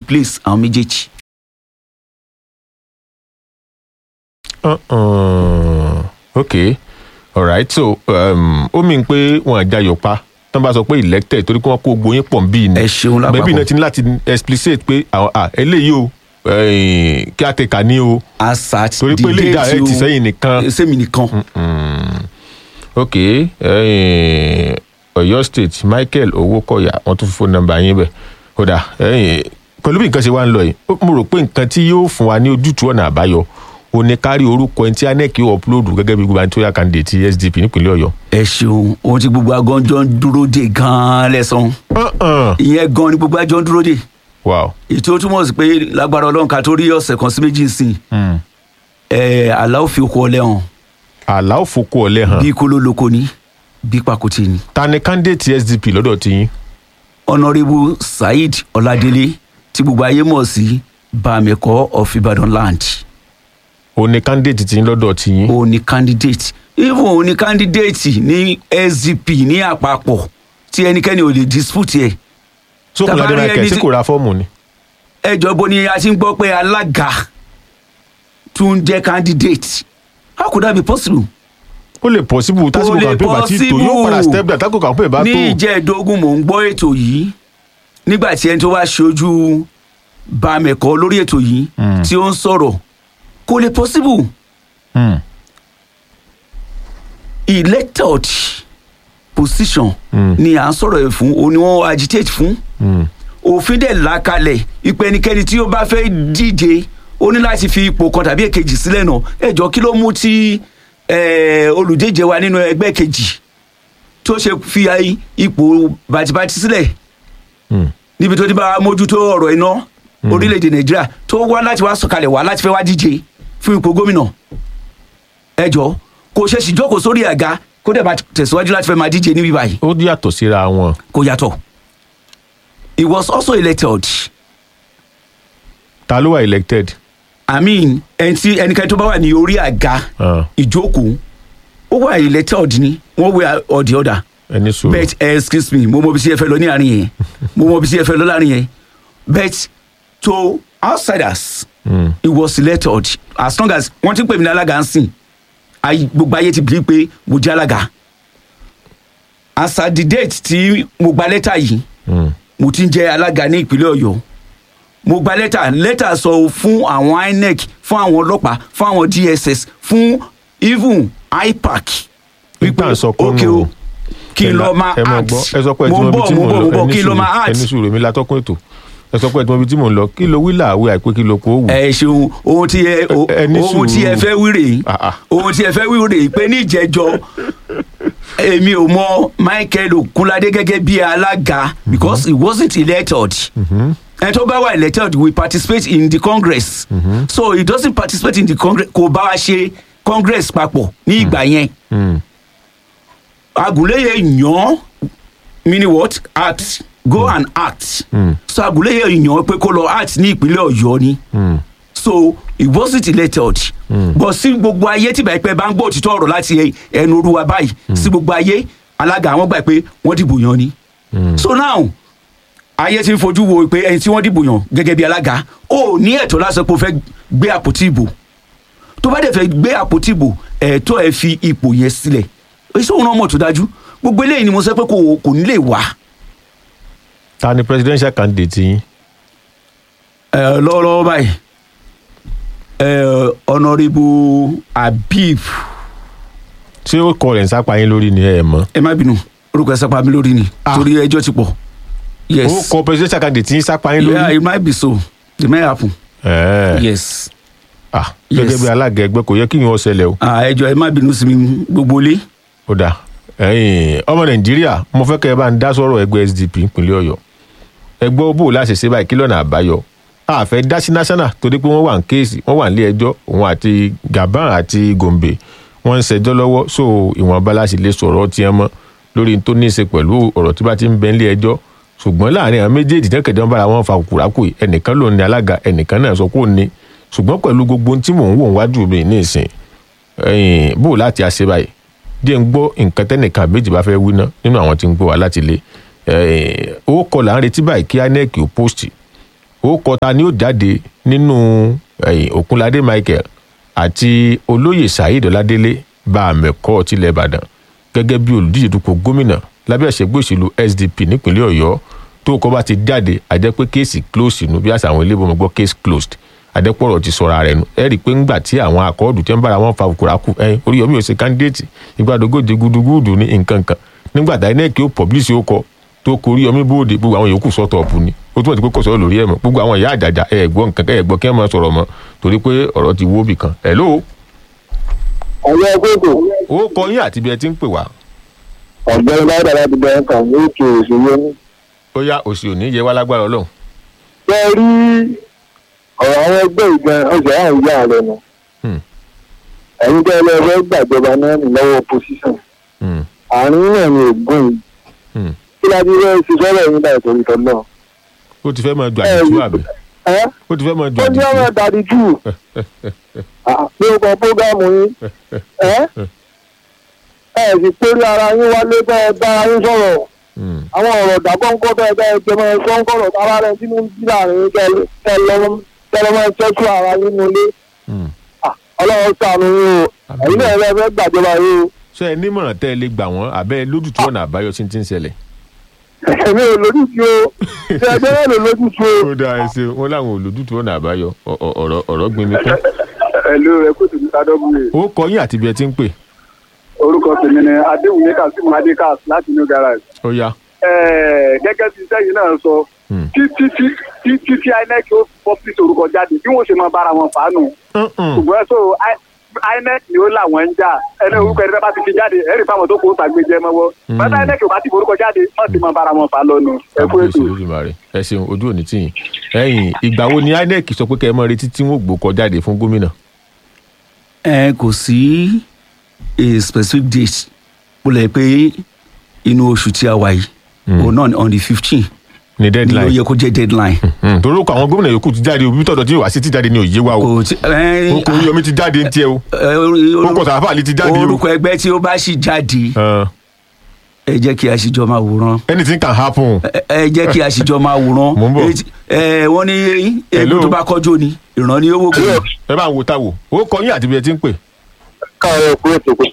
replace àwọn méjèèjì. Uh-uh. ok alright so um, ó mìíràn pé wọn àjàyọ̀ pa tán bá sọ pé elected torí pé wọn kó gbóyin pọ̀ nbí ni ẹ ṣeun bẹ́ẹ̀ bí lápapọ̀ náà ti ní láti explicate pé àwọn à eléyìí o eh, kí á tẹ̀ka ní o asat torí pé lè dá ẹ ti sẹ́yìn nìkan sẹ́mi nìkan ok eh, Ọ̀yọ́ state Michael Owókọ̀yà wọ́n tún fi fóònù nọ́mbà yín bẹ̀ kódà eh, pẹ̀lú bí nǹkan ṣe wá ń lọ yìí ó- mo rò pé nǹkan tí yóò fún wa ní ojútùú ọ̀nà àbáyọ ò ní kárí orúkọ ẹni tí INEC yóò upload gẹ́gẹ́ bí gubernatorial candidate ti SDP nípínlẹ̀ Ọ̀yọ́. ẹ ṣeun ohun tí gbogbo agánjọ ń dúró dè gan-an lẹ́sàn Uh-uh. ìyẹn gan ni gbogbo àjọ ń dúró dè wow. ètò túmọ̀ sí pé lágbára ọlọ́run ká tó rí ọ̀sẹ̀ kan sí méjì sí Mm. ẹ aláwọ̀ fi okò ọlẹ́ hàn àlà òfokò ọ̀lẹ́ hàn bí kóló lóko ni bí pàkúté ni. ta ni candidate SDP lọ́dọ̀ ti yín. honourable saheed ọládélé tí gbogbo ayé mọ̀ sí bámẹ́kọ́ of ibadan land ò ní candidate ti yín lọ́dọ̀ ti yín. òun ni candidate even òun ni candidate ní sdp ní àpapọ̀ tí ẹnikẹ́ni ò lè dispute ẹ̀ sókùnládé tabari michael ẹni tí tí- kò ra fọ́ọ̀mù ni. ẹjọ́ bó ni a ti ń gbọ́ pé alága tún jẹ́ candidate how could that be possible. ó lè possible tásìkò lè campaign bá ti tó yóò padà possible. step down tásìkò campaign bá ní tó. ìjẹ́ẹ̀dógún mò ń gbọ́ ètò yìí nígbà tí ẹni tó wá ṣojú bámẹ́kọ́ lórí ètò yìí Mm. tí ó ń sọ̀rọ̀ kò lè possible Mm. elected position Mm. ni à ń sọ̀rọ̀ ẹ̀ fún òun ni wọ́n agitate fún Mm. òfin dẹ̀ là kalẹ̀ ipò ẹnikẹ́ni tí ó bá fẹ́ díje ó ní láti fi ipò kan tàbí èkejì sílẹ̀ náà ẹ̀jọ̀ kí ló mú tí eh, olùdíje wa nínú ẹgbẹ́ kejì tó ṣe fi ai- ipò bàtìbàtì sílẹ̀ Mm. níbi tó ti bá mójútó ọ̀rọ̀ iná orílẹ̀-èdè nàìjíríà tó wá láti wá sọ̀kalẹ̀ wá láti fẹ́ wá díje fún ipò gómìnà ẹ̀jọ̀ kò ṣe sì jókòó sórí àga kó dẹ̀ bá tẹ̀síwájú láti fẹ́ máa díje níbí báyìí ó yàtọ̀ síra wọn. kò yàtọ̀ he was also elected ta ló wà elected. i mean ẹni tí ẹnikẹ́ni tó bá wà ní orí àga Ah, ìjókòó ó wà elected ni wọ́n wé ọ̀dì ọ̀dà ẹni sùúrù. bet eh, excuse me mo mọ bí sí ẹ fẹ́ lọ ní àárín yẹn mo mọ bí sí ẹ fẹ́ lọ láàrin yẹn bet to outsiders Mm. he was elected as long as wọ́n ti ń pè mí ní alága ń sìn ayi- gbogbo ayé ti bìí pé mo jẹ́ alága as at the date tí mo gba lẹ́tà yìí Mm. mo ti ń jẹ́ alága ní ìpínlẹ̀ ọ̀yọ́ mo gba lẹ́tà lẹ́tà sọ fún àwọn inec fún àwọn ọlọ́pàá fún àwọn dss fún even ipac Nígbà sọ pé ókè nù- o kí n lọ máa ẹ máa act gbọ́ ẹ sọ pé ẹ ti mo mọ ń ibi bọ̀ tí mo mò ń ń bọ̀ mo lọ ń bọ̀ kí n lọ máa ẹni act sùúrù èmi látọ́kùn ètò ẹ sọ pé ẹ ti mọ ibi tí mò ń lọ kí ló wí làwé àìpé kí ló kó wù. ẹ ṣeun ohun tí ẹ o- Ẹ- ẹ ní ohun tí ẹ sùúrù. fẹ́ wí rèé Ah, ah. ohun tí ẹ fẹ́ wí rèé pé ní ìjẹ́jọ́ èmi ò mọ michael okunlade gẹ́gẹ́ bí alága because he wasn't elected ẹni tó bá wà elected we participate in the congress so he doesn't participate in the congress kò bá wa ṣe congress papọ̀ ní ìgbà yẹn Mm. agunleye yan mini what act go and act Mm. so agunleye yan pé kó lọ act ní ìpínlẹ̀ ọ̀yọ́ ni Mm. so he wasn't elected but sí gbogbo ayé tí báyìí pé bá ń gbọ́ òtítọ́ ọ̀rọ̀ láti ẹnu olúwa báyìí sí gbogbo ayé alága àwọn gbà pé wọ́n dìbò yan ni so now ayé ti ń fojú wo pé ẹni tí wọ́n dìbò yàn gẹ́gẹ́ bí alága ó ní ẹ̀tọ́ láti sọ pé ó fẹ́ gbé àpótí ìbò tó bá dẹ̀ fẹ́ gbé àpótí ìbò ẹ̀tọ́ ẹ̀ fi ipò yẹn sílẹ̀ èso òun náà mọ̀ tó dájú gbogbo eléyìí ni mo sọ pé kò kò ní lè wá ta ni presidential candidate yín. ẹ lọ́wọ́lọ́wọ́ báyìí ẹ honourable habib ṣé ó kọ rẹ̀ ń sápá yín lórí ni ẹ mọ̀. ẹ má bínú orúkọ ẹ sápá mi lórí ni Ah. torí ẹjọ́ ti pọ̀ ó yes kọ presidential candidate yín sápá yín yeah lórí. it might be so it might happen Ẹ̀ẹ́. yes Ah, Yes. gẹ́gẹ́ bí alága ẹgbẹ́ kò yẹ kí yín ó ṣẹlẹ̀ o. ah ẹjọ́ ẹ má bínú sí mi gbogbo ilé ó dà ẹ̀yin ọmọ nàìjíríà mo fẹ́ kẹ́ ẹ bá ń dá sọ̀rọ̀ ẹgbẹ́ sdp ìpínlẹ̀ ọ̀yọ́ ẹgbẹ́ bò láṣẹ ṣe báyìí kí lọ́nà àbáyọ àfẹ́ dá sí national torí pé wọ́n wà ní kéèsì wọ́n wà nílé ẹjọ́ òun àti gaban àti gombe wọ́n ń ṣẹjọ́ lọ́wọ́ so ìwọ̀nba láti lè sọ̀rọ̀ tiẹ̀ mọ́ lórí tó ní í ṣe pẹ̀lú ọ̀rọ̀ tí bá ti ń bẹ nílé ẹjọ́ ṣùgbọ́n láàrin àwọn méjèèjì jẹ́kẹ̀dẹ́ wọn bára wọn fa kùkùrákù yìí ẹnìkan ló ní alága ẹnìkan náà sọ pé ó ní ṣùgbọ́n pẹ̀lú gbogbo ohun tí mò ń wò wájú mi ní ìsìn ẹ̀yìn bó láti àṣẹ báyìí díẹ̀ ń gbọ́ nǹkan tẹ́nìkan àbẹ́jì bá fẹ́ wí ná nínú àwọn tí ń gbọ́ wá láti ilé ó kọ là ń retí báyìí kí inec ò post ó kọta ni ó jáde nínú eh, òkunládé michael àti olóyè saheed ọládélé bá àmẹ̀kọ́ tilẹ̀ ìbàdàn gẹ́gẹ́ bí olùdíje dupò gómìnà lábẹ́ ẹ̀ṣẹ̀gbẹ́ òṣèlú sdp nípínlẹ̀ ọ̀yọ́ tó kọ́ bá ti jáde àjẹ́ pé kéèsì close nù bí àṣà àwọn ilé ìbomọ̀ gbọ́ case closed adẹ́pọ̀rọ̀ ti sọ̀rọ̀ rẹ̀ nù ẹ rí i pé ńgbà tí àwọn akọ́ọ̀dù tí ń bára wọn fa kùràkù ẹyin oríyọmí ò ṣe kándídéètì ìgbàdógójì gudugudu ní nǹkan kan nígbà tá inec ó pọ̀blísì ó kọ tó kọ oríyọmí bóde gbogbo àwọn yòókù sọ́tọ̀ ọ̀pù ni ó túmọ̀ sí pé kò sọ̀rọ̀ lórí ẹ̀ mọ́ gbogbo àwọn ìyá àjàjà ẹ̀ gbọ́ nǹkan ẹ̀ gbọ́ kí wọ́n máa sọ̀rọ̀ mọ́ torí pé ọ̀rọ̀ ti wó bì kan ẹ̀ ló ọ̀yọ́ gbogbo ó kọ yín àti bí ẹ ti ń pè wá ọ̀gbẹ́ni láìda láti bẹ̀rẹ̀ kan ní ètò òṣèlú ní. ó yá òsì òní yẹ wá lágbára ọlọ́run ṣé ẹ rí ọ̀rọ̀ àwọn ẹgbẹ́ ìgbọ̀n ọjà àwọn ìyá rẹ̀ nù. Hmm. ẹ̀yin tẹ́ ẹ lọ fẹ́ gbàjọba náà ní lọ́wọ́ opposition Hmm, àárín náà ni ògùn yìí hmm. kí láti fẹ́ ṣe sọ́rọ̀ yín báyìí torí tọ́ náà. ó ti fẹ́ máa ju àdìtú àbí ẹ́ ó ti fẹ́ máa ju ó ní ọmọ àdìtú dàdí jù pé ó kọ prógámù yín ẹ́ ẹ̀ sì torí ara yín wálé bẹ́ ẹ bá yín sọ̀rọ̀ Hmm, àwọn ọ̀rọ̀ dàgbọ́nkọ́ bẹ́ẹ̀ bẹ́ẹ̀ jẹmọ sọ́ńkọ̀rọ̀ tára rẹ̀ sínú bí láàrin kẹlọ́mọ tẹ́tù ara yín nulẹ̀ hmm. ọlọ́run sànù yín o ẹ̀yin náà ẹ fẹ́ gbàjọba yín o ṣé ẹ nímọ̀ràn tẹ́ ẹ lè gbà wọ́n àbẹ́ lójútùú ọ̀nà àbáyọ tí ń ti ń ṣẹlẹ̀. èmi ò lójútu o ṣe ẹgbẹ́ náà ló lójútu o. ó dáa ẹ ṣe wọn láwọn olójútùú ọ̀nà àbáyọ ọ- ọ- ọ̀rọ̀ ọ̀rọ̀ gbin mi kún. ẹ̀lú rẹ̀ kó tèmi ká dọ́gbùrè ó kọ yín àti bí ẹ ti ń pè orúkọ tèmi ni adéwùmí kazeem adékas láti new garage. ó yá. gẹ́gẹ́ bí sẹ́yìn náà sọ Hmm. títí títí tí inec ó pọ́pì orúkọ jáde bí wọ́n ṣe máa bára wọn fàánù. Mm-mm. ṣùgbọ́n so I- inec ni ó làwọn ń jà ẹni orúkọ ẹni bá ti fi jáde ẹ̀rí fáwọn tó kó sàgbéjẹ mọ́wọ́ bàtà inec ò bá ti forúkọ jáde wọ́n ti máa bára wọn fà lọ́nu ẹ kú kábíyèsí ètò. lójúmọ́ ẹ ṣeun ojú òní tìyìn ẹ̀yìn ìgbà wo ni inec sọ pé kẹ́ ẹ mọ retí tí wọ́n gbó kọ jáde fún gómìnà. ẹ kò sí a specific date mo lè pé inú oṣù tí a wà yìí òun náà ni on the fifteen ní ni ó deadline. yẹ kó jẹ́ deadline. Hmm, torí ó kọ àwọn gómìnà yòókù ti jáde òbí tọ̀dọ̀ tí wàá sí ti jáde ní òye wa o. kò tí ẹ ó kọ oríyọmí ti jáde ń tiẹ̀ o. ẹ, ó kọ sàfà ní ti jáde o. orúkọ ẹgbẹ́ tí ó bá sì jáde Uh, ẹ jẹ́ kí a sì jọ máa wòran anything can happen. ẹ ẹ jẹ́ kí a sì jọ máa wòran Mò ń bọ̀. Etí- ẹ wọ́n ní Hello. egun tó bá kọjú ni ìran ni ó wò kù. ẹ bá ń wo táwo ó kọ yín àti bí ẹ ti ń pè. káàárọ̀ kú ètò kò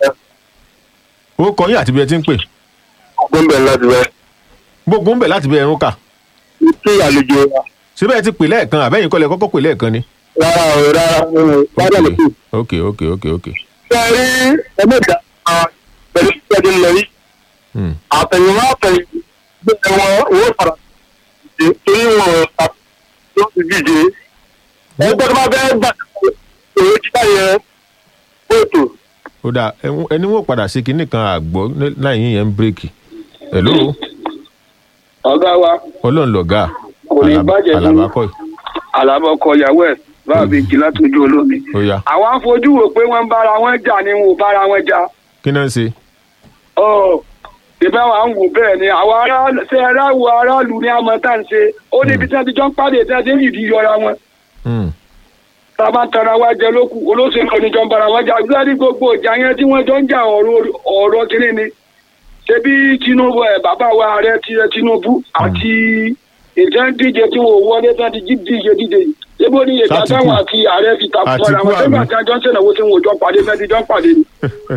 ó kọ yín àti bí ẹ ti ń pè. gbọ́nbẹ̀ láti rẹ̀ gbogbo ń bẹ̀ láti bẹ ẹrún kà. kí àlejò wa síbẹ̀ ẹ ti pè lẹ́ẹ̀kan àbẹ́yìn kọ́lẹ̀ kọ́kọ́ pè lẹ́ẹ̀kan ni. rárá o rárá nínú wádà lókè. ok ok ok ok. ṣe rí ẹgbẹ́ta pẹ̀lú ìṣẹ́jú lọ yìí Hmm. àtẹ̀yìnwá àtẹ̀yìn gbé wọn owó padà ṣe torí wọn tó ti díje ẹgbẹ́ tó bá fẹ́ gbà owó títà yẹn fóòtò ó dáa ẹni ẹni wọn padà ṣe kinní kan àgbọ̀ láì yín yẹn ń bírèkì. hello ọ̀gá wa ọlọ́run lọ̀gá Kò ní bàjẹ́ fún- àlàbákọ́ yìí alábọ̀kọ ìyàwó ẹ̀ báwa bíi jì látọjú olómi. ó yá àwọn afojú wò pé wọ́n ń bára wọn jà ni wọn ò bára wọn jà. kí náà ń ṣe. ọ̀ ìbá wa ń wò bẹ́ẹ̀ ni àwọn aráàlú ṣe aráàlú aráàlú ní àmọ́ tá à ń ṣe ó níbi tí wọ́n ti jọ ń pàdé tí wọ́n ti ń yìí yọra wọn. Hmm. tá a bá ń tara wa jẹ lókù olóṣèlú oníjọ ń bára wọn jà gbáàdì gbogbo ìjà yẹn tí wọ́n jọ ń jà ọ̀rọ̀ ọ̀rọ̀ kiri ni. ṣebí tinubu ẹ bàbá wa ààrẹ ti tinubu àti ìjọ ń díje tí wọn ò wọlé tí wọn ti jí díje díje yìí ebo ní ìjà Sátìkù. táwọn àti ààrẹ fi takò Àtìkù mọ́ra wọn àbí? nígbà tí a jọ ń ṣèlówó tí wọn ò jọ pàdé fẹ́ẹ́ ti jọ ń pàdé ni.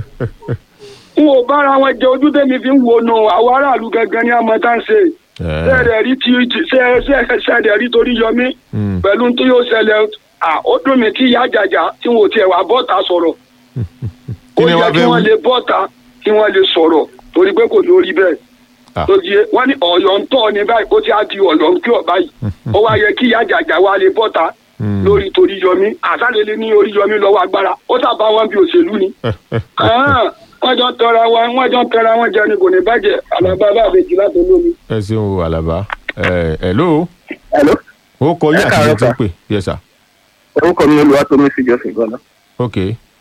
n ò bára wọn jẹ ojú tèmi fi ń wo nu àwọn aráàlú gangan ní àmọ́ tá à ń ṣe Eh. sẹ́ẹ̀dẹ̀ rí ti sẹ́ẹ̀dẹ̀ rí torí yọmí Hmm. pẹ̀lú tó yóò ṣẹlẹ̀ à, ó dùn mí tí ìyá àjàjà tí wọn ò tiẹ̀ wá bọ́ta sọ̀rọ̀ Kí ó ni yẹ wọ́n kí fẹ́ wọ́n wí? lè bọ́ta kí wọ́n lè sọ̀rọ̀ torí pé kò lórí bẹ́ẹ̀ Ah. tó di wọ́n ní ọ̀yọ́ ń tọ́ ní báyìí ó ti á di ọ̀yọ́ ń kí ọ̀ báyìí ó wá yẹ kí ìyá àjàjà wa lè bọ́ta Hmm. lórí torí yọmí àsálẹ̀lẹ̀ ní orí yọmí lọ́wọ́ agbára ó sábà wọn bí òṣèlú ni Ah, wọ́n jọ ń tọra wọn wọ́n jọ ń tọra wọn jẹ ni kò ní bàjẹ́ àlàbà bá àbèjì láti olómi. ẹ ṣeun o àlàbá ẹ hello hello ó kọ yín Ẹ àti bí ẹ káàárọ̀ ti ń sà. pè yes sir orúkọ mi olùwà tó mi fi jọ sìn gan-an. ok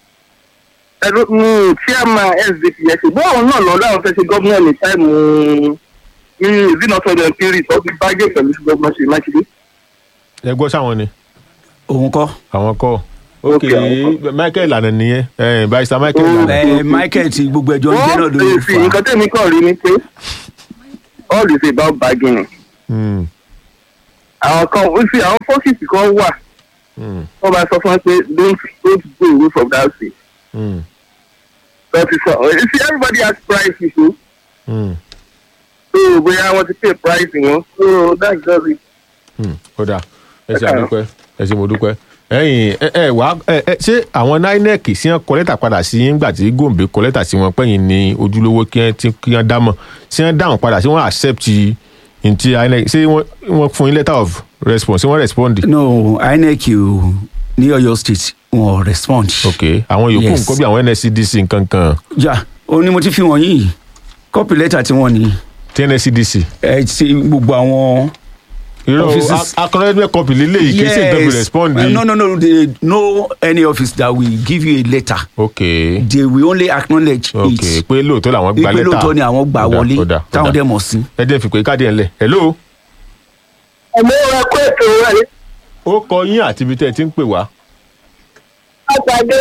ẹ̀rọ ní chairman sdp yẹn ṣùgbọ́n àwọn náà lọ láwọn fẹ́ ṣe gómìnà ní táìmù ní ìdínàtọ̀dọ̀ pírì tó fi bágé pẹ̀lú gómìnà ṣe mákindé. ẹ gbọ́ sáwọn ni òun kọ́ àwọn kọ́ ok Ok, àwọn michael lànà nìyẹn ẹ barista michael Oh. lànà ẹ michael ti gbogbo ẹjọ́ ń jẹ́ náà wọ́n ló lè fi fà nǹkan tẹ̀mí kàn rí ni pé all is about bargaining. Hmm. àwọn kan ó sì àwọn fọ́sìtì kan wà Mm, wọ́n máa sọ fún wọn pé don't don't go away from that seat mm, but it's uh, you see everybody has price issue mm, so bóyá wọ́n ti pay price wọn so that's just it. mm. ó dáa ẹ ṣe àdúpẹ́ ẹ ṣe mo dúpẹ́ ẹ̀yin ẹ ẹ wá ẹ ẹ ṣé àwọn inec sí wọn kọ lẹ́tà padà sí yín gbà tí gòǹbé kọ lẹ́tà sí wọn pẹ́yìn ní ojúlówó kí wọ́n ti kí wọ́n dámọ̀ sí wọ́n dáhùn padà sí wọ́n accept ntí inec ṣé wọ́n wọ́n fún yín letter of response ṣé wọ́n respond. no inec o ní ọ̀yọ́ state wọn ò respond. ok àwọn yòókù Yes. nǹkan bí àwọn nscdc nǹkan kan ja ó ní mo ti fi wọ̀nyí kọ́pì lẹ́tà tí wọ́n ní tí nscdc. ẹ ti gbogbo àwọn. irọ́ Offices- akọrẹ́dẹ́ kọpì lélẹ́yìí kì í ṣe nǹkan bí respond. Uh, no no no they no any office that will give you a letter ok they will only acknowledge ok it pé lóòótọ́ làwọn gba ipe lẹ́tà. lóòótọ́ ni àwọn gbà Ó dà, wọlé ó dà, ó táwọn dà. dẹ̀ mọ̀ sí. ẹ jẹ́ fìpé káàdì ẹ̀ ńlẹ̀ hello ẹ̀mí wọn kó ètò rẹ̀ ó kọ yín àti ibi tẹ́ ẹ ti ń pè wá látàdé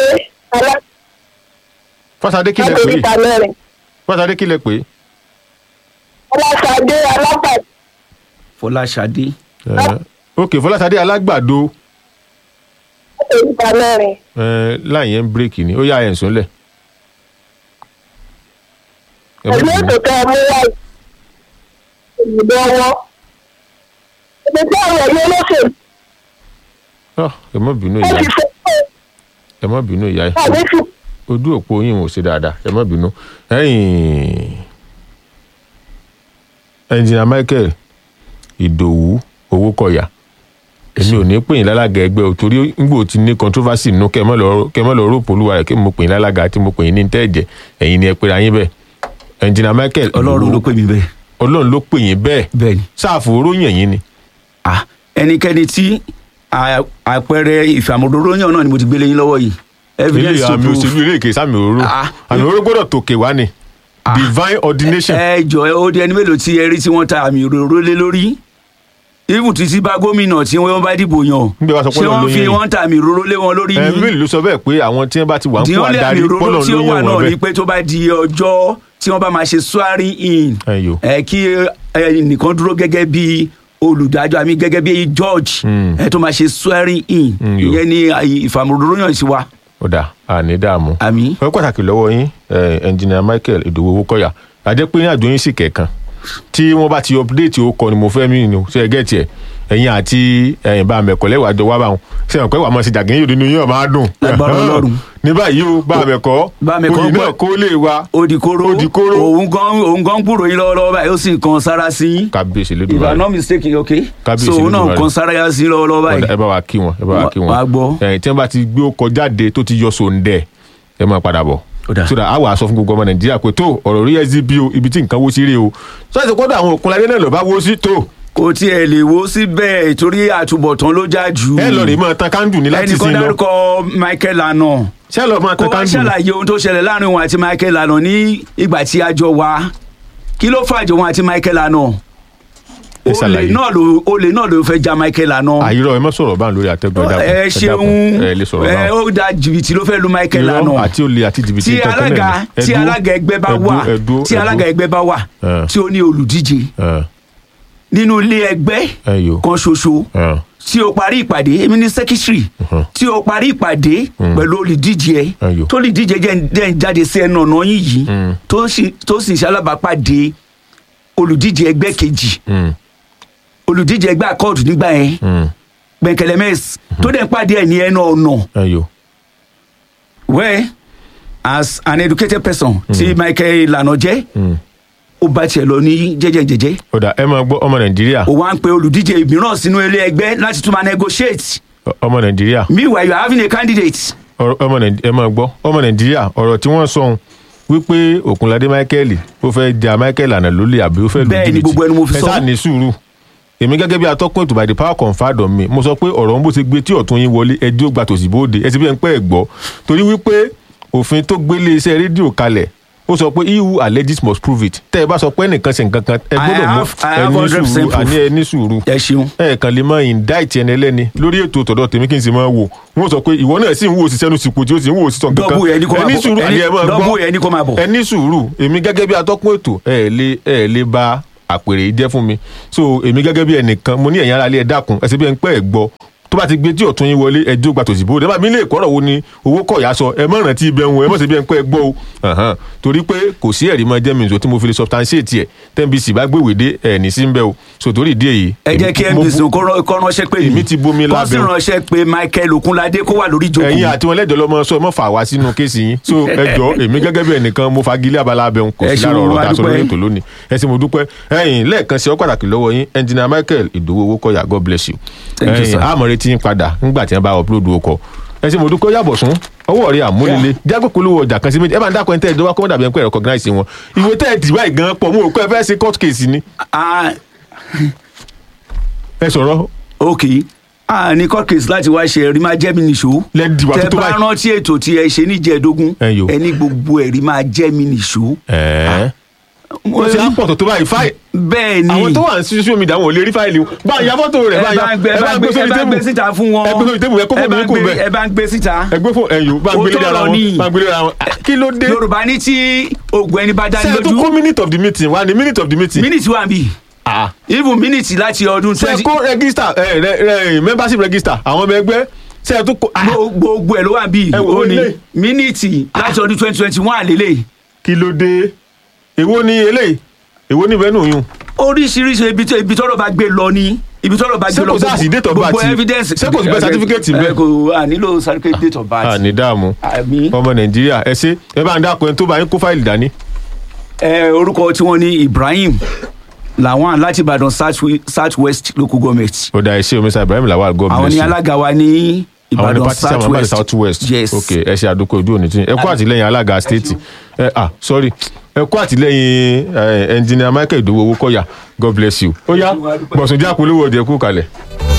fásadé kílẹ̀ pé alákòóríta mẹ́rin fásadé kílẹ̀ pé ọlọ́sàdé alápàdé fọláṣadé ẹ, ok fọlásadé alágbàdo alákòóríta mẹ́rin ẹ, láì yẹn ń bírèkì ni ó yá ẹ̀ ń sùnlẹ̀. Ẹ má ẹ̀mí bínú. ètò tẹ ẹ mú wáyé ìbò wọn ibi tí àwọn ẹ̀yẹ olóṣèlú Ah, ẹ má bínú ó ìyá ti fẹ́ pé ẹ má bínú ìyá ẹ àbí fi ojú òpó yín ò ṣe dáadáa ẹ má bínú ẹ̀yin ẹnjìnà Michael Ìdòwú owó kọyà èmi ò ní pè yín lálága ẹgbẹ́ o torí ngbò tí ní controversy nínú kẹ́ ẹ má lọ kẹ́ ẹ má lọ rò polúwa rẹ̀ kí mo pè yín lálága tí mo pè yín ní tẹ́ẹ̀jẹ̀ ẹ̀yin ni ẹ pera yín bẹ́ẹ̀ ẹnjìnà Michael ọlọ́run ló pè mí bẹ́ẹ̀ ọlọ́run ló pè yín bẹ́ẹ̀ bẹ́ẹ̀ ni sáàfù oróyìn ẹ̀yìn ni ah ẹnikẹ́ni tí à- àpẹẹrẹ ìfàmọ́dọ́rọ́ yàn náà ni mo ti gbélé yín lọ́wọ́ yìí ilé evidence to àmì prove òṣèlú ilé ìkè sàmì òróró Ah. àmì òróró gbọ́dọ̀ tòkè wá ni divine ordination ẹ jọ ẹ ó di ẹni mélòó tí ẹ rí tí wọ́n ta àmì òróró lé lórí even títí bá gómìnà tí wọ́n bá dìbò yàn Bí wàá sọ pé ṣé Ọlọ́run wọ́n ló fi yàn yín. wọ́n ta àmì òróró lé wọn lórí ẹ ni bíbélì ló sọ bẹ́ẹ̀ pé àwọn tí wọ́n bá ti wà ń the kó only àmì adarí òróró pọ́lọ̀ tí ló ó wà yàn náà wọ́n ni bẹ́ẹ̀. pé tó bá di ọjọ́ tí wọ́n bá máa ṣe swearing in ẹ yò ẹ kí ẹ nìkan dúró gẹ́gẹ́ bí olùdájọ́ àmì gẹ́gẹ́ bí george Mm. ẹ tó máa ṣe swearing in Mm, yo. ìyẹn ni ìfàmọ́dọ́rọ́ yàn sí wa ó dà àní dààmú. àmì ọ̀rọ̀ pàtàkì lọ́wọ́ yín ẹnjìnìà Michael Ìdòwú Owókọ̀yà àjẹ́ pé ní àjọ yín sì kẹ̀kan tí wọ́n bá ti update ó kọ ni mo fẹ́ mí ni ṣe é gẹ̀ẹ́tì ẹ̀ ẹ̀yin àti ẹ̀yin bá mẹ̀kọ́ lẹ́wàá jọ wá bá wọn ṣe hàn pé wàá mọ̀ sí jàgé yóò nínú yín ọ̀ máa dùn. Lágbára Ọlọ́run. ní báyìí o bá mẹ̀kọ́ Bá mẹ̀kọ́ oyè náà gbọ́- kó lè wa odikoro Odikoro. òun gan òun gan gbúrò yín lọ́wọ́lọ́wọ́ báyìí ó sì ń kan sára sí yín kábíyèsí if i'm lẹ́dùnmáà not mistaken okay Kábíyèsí so òun náà ń Olódùmarè. kan sára sí yín lọ́wọ́lọ́wọ́ báyìí ẹ bá wa kí wọn ẹ bá wa kí wọn Wà á gbọ́. ẹ̀yin tí wọ́n bá ti gbé ó kọjá de tó ti yọ sóńdẹ̀ ẹ máa padà bọ̀ Ó dáa. sódà àwọn aṣọ fún gbogbo ọmọ nàìjíríà pé tó ọ̀rọ̀ rí sdp o ibi tí nǹkan wó sí rè o sọ́ọ̀sì kọ́dọ̀ àwọn òkunladé náà lọ́ọ́ bá wó sí tó kò tiẹ̀ lè wo síbẹ̀ torí àtúbọ̀tán ló já jù ẹ lọ rè máa tan kándù ní láti ẹnìkan sin lọ dárúkọ michael lana ṣé lọ máa kó tan wá kándù ṣàlàyé ohun tó ṣẹlẹ̀ láàrin òun àti michael lana ní ìgbà tí a jọ wá kí ló fàjọ òun àti michael lana Ẹ olè ṣàlàyé. náà ló olè náà ló fẹ́ ja michael lana àyírọ̀ ẹ má sọ̀rọ̀ báà lórí àtẹ́gùn ẹ̀dá ẹ ṣeun ẹ lè sọ̀rọ̀ ẹ báà ó da jìbìtì ló fẹ́ lu michael irọ́ lana àti olè àti jìbìtì tí nǹkan kan náà alága ni. tí Ẹdú- alága ẹgbẹ́ bá ẹdú- wà ẹdú- tí ẹdú- alága ẹgbẹ́ bá wà Ẹ. tí ó ní olùdíje ẹ nínú ilé ẹgbẹ́ ẹ yò kan ṣoṣo ẹ tí o parí ìpàdé èmi ní secretary Mhm. tí o parí ìpàdé pẹ̀lú olùdíje ẹ Ayò. tó olùdíje jẹ́ dẹ́ ń jáde sí ẹnu ọ̀nà yín yìí Mm. tó sì tó sì ń ṣalábàápàdé olùdíje ẹgbẹ́ kejì Mm, olùdíje ẹgbẹ́ akọ́ọ̀dù nígbà yẹn mm, gbẹ̀kẹ̀lẹ́mẹ́s tó dẹ̀ ń pàdé ẹ̀ ní ẹnu ọ̀nà ẹ yò where as an educated person tí michael lana jẹ́ Mm. ó bá tiẹ̀ lọ ní jẹ́jẹ́jẹ́jẹ́ ó dà ẹ máa gbọ́ ọmọ nàìjíríà ó wá ń pe olùdíje mìíràn sínú ilé ẹgbẹ́ láti tún máa negotiate ọmọ nàìjíríà meanwhile you are having a candidate ọ̀rọ̀- ọmọ nàìjíríà ẹ máa gbọ́ ọmọ nàìjíríà ọ̀rọ̀ tí wọ́n sọ ohun wípé òkunladé michael ó fẹ́ ja michael àná lólè àbí ó fẹ́ lu Bẹ́ẹ̀ ni, jìbìtì gbogbo ẹnu mo fi ẹ sọ. sáà ní sùúrù èmi gẹ́gẹ́ bí atọ́kùn ètò by the power conferred on me mo sọ pé ọ̀rọ̀ ń bó ṣe gbé tí ọ̀tún yín wọlé ẹdí ó gba tòsí bóde ẹ ti bí ẹ ń pẹ́ ẹ̀ gbọ́ torí wípé òfin tó gbélé iṣẹ́ rédíò kalẹ̀ ó sọ pé he who alleges must prove it tẹ́ ẹ bá sọ pé ẹnìkan ṣe nǹkan kan ẹ I gbọ́dọ̀ mú have- I have ẹni 100% sùúrù proof. àní ẹni sùúrù ẹ ṣeun ẹ kàn lè máa indict ẹni ẹlẹ́ni lórí ètò tọ̀dọ̀ tèmi kí n sì máa wò wọ́n sọ pé ìwọ náà sì ń wo òṣìṣẹ́ nu sípò tí ó sì ń wo òṣìṣẹ́ nǹkan Dọ́bù yẹn ni kó máa ẹni bọ̀. sùúrù Ẹni- àní ẹ máa dọ́bù gbọ́ yẹn ni kó máa bọ̀. ẹni sùúrù èmi gẹ́gẹ́ bí atọ́kùn ètò ẹ lè ẹ lè ba àpèrè yìí jẹ́ fún mi so èmi gẹ́gẹ́ bí ẹnìkan mo ní ẹ̀yin aráalé ẹ dákun ẹ ṣe bí ẹ ń pẹ́ ẹ̀ gbọ́ tó bá ti gbé tí ọ̀tún yín wọlé ẹjọ́ gba tòsí bóde ẹ bá mi lè kọ́rọ̀ wo ni owó kọ̀yà sọ ẹ mọ̀ràn tí ibẹ̀ ń wọ ẹ mọ̀ sí bí ẹ ń pẹ́ ẹ gbọ́ o Ahan. torí pé kò sí ẹ̀rí mọ́ jẹ́ mi nìṣó tí mo fi lè substantiate ẹ̀ tẹ́ǹbìsì bá gbé ìwédé ẹ̀ ní sí ń bẹ́ o so torí ìdí èyí. ẹ jẹ́ kí mo nbc bu- kó rán- kó ránṣẹ́ pé Èmi ti bomi kó sì lábẹ́ o. ránṣẹ́ pé michael okunlade kó wà lórí ìjókòó ẹ̀yin àti wọn lẹ́jọ́ lọ́mọ sọ ẹ mọ̀ fà wá sínú kéèsì yín so ẹ jọ èmi gẹ́gẹ́ bí ẹnìkan mo fagilé abala abẹ́hùn kò Ẹ sí ṣeun, lára ọ̀rọ̀ a tá a sọ lórí dúpẹ́. ètò lónìí ẹ sì mo dúpẹ́ ẹ̀yin lẹ́ẹ̀kan sí ọ pàtàkì lọ́wọ́ yín ẹnjìnà Michael Ìdòwú Owókọ̀yà God bless you Thank you, sir. àmọ̀ retí yín padà ńgbà tí wọ́n bá upload ọkọ̀ ẹ sì mo dúpẹ́ yàbọ̀ sún ọwọ́ rẹ̀ àmúlélẹ̀ jágbé polówó ọjà kan sí méjì ẹ máa ń dákọ̀ ẹ̀ tẹ́ ẹ̀ dọ́wọ́ kọ́mọ́dà bí ẹ̀ ń pẹ́ recognize wọn ìwé tẹ́ ẹ̀ dì báyìí gan pọ̀ mo rò pé ẹ fẹ́ ṣe court case ni Ah, ẹ sọ̀rọ̀ ok a ní court case láti wá ṣe ẹ̀rí máa jẹ́ mi nìṣó lẹ́ẹ̀dì wà tó tẹ tó bá báyìí. rántí ètò tí ẹ ṣe níjẹ̀ẹ́dógún Ẹ yo. ẹni gbogbo ẹ̀rí máa jẹ́ mi nìṣó. ẹ̀ẹ́ ó ti á pọ̀ tó tó báyìí fáì bẹ́ẹ̀ ni àwọn tó wà ní social media wọn ò lè rí fáìlì wọn bá a ya fọ́tò rẹ̀ ẹ bá a ya bá ń gbé ẹ bá ń gbé ẹ bá ń gbé síta fún wọn ẹ gbé sórí tébù ẹ kó ẹ fóònù bá yín ń kò gbé- bẹ́ẹ̀ ẹ bá ń gbé síta ẹ gbé fóònù ẹ̀yìn bá ń gbélé Òótọ́ ara ọ̀rọ̀ wọn ni. bá ń gbélé ara wọn kí ló dé yorùbá ní tí oògùn ẹni bá dá ṣe ní é tó lójú kó minute of the meeting wá ní minute of the meeting mínítì wà bí Ah. even mínítì láti ọdún ṣe é twenty kó register ẹ rẹ rẹ membership register àwọn ọmọ ẹgbẹ́ ṣe é tó kó ah, gbogbo ẹ ló wà bí Ẹ wò ó ó ní lé. mínítì láti ọdún twenty twenty one àlélẹ̀ kí ló dé èwo ni eléyìí èwo ni bẹ́ẹ̀ nù yún oríṣiríṣi ibi tó ibi tọ́rọ̀ bá gbé lọ ní ibi tọ́rọ̀ bá gbé Ṣé lọ kò sáà sí date of gbogbo birth? evidence Ṣé kò sí birth certificate ẹ bẹ́ẹ̀? kò à nílò certificate date of birth à ní dààmú àmì ọmọ nàìjíríà ẹ ṣe ẹ bá ń dákun ẹni tó bá yín kó fáìlì dání ẹ orúkọ tí wọ́n ní Ibrahim Lawan láti Ìbàdàn south south west local government ó dá ẹ ṣe omi sa Ibrahim Lawal God àwọn bless ní you. alága wa ní àwọn ní Ìbàdàn pati sáwọn south àbáyé west south west yes ok ẹ ṣe àdókò ojú òní tí ẹ kó àtìlẹ́yìn alága state ẹ ah sorry ẹ kó àtìlẹ́yìn ẹ engineer Michael Ìdòwú Owókọ̀yà God bless you ó yá gbọ̀sùn jákulówó ọdẹ kú kalẹ̀.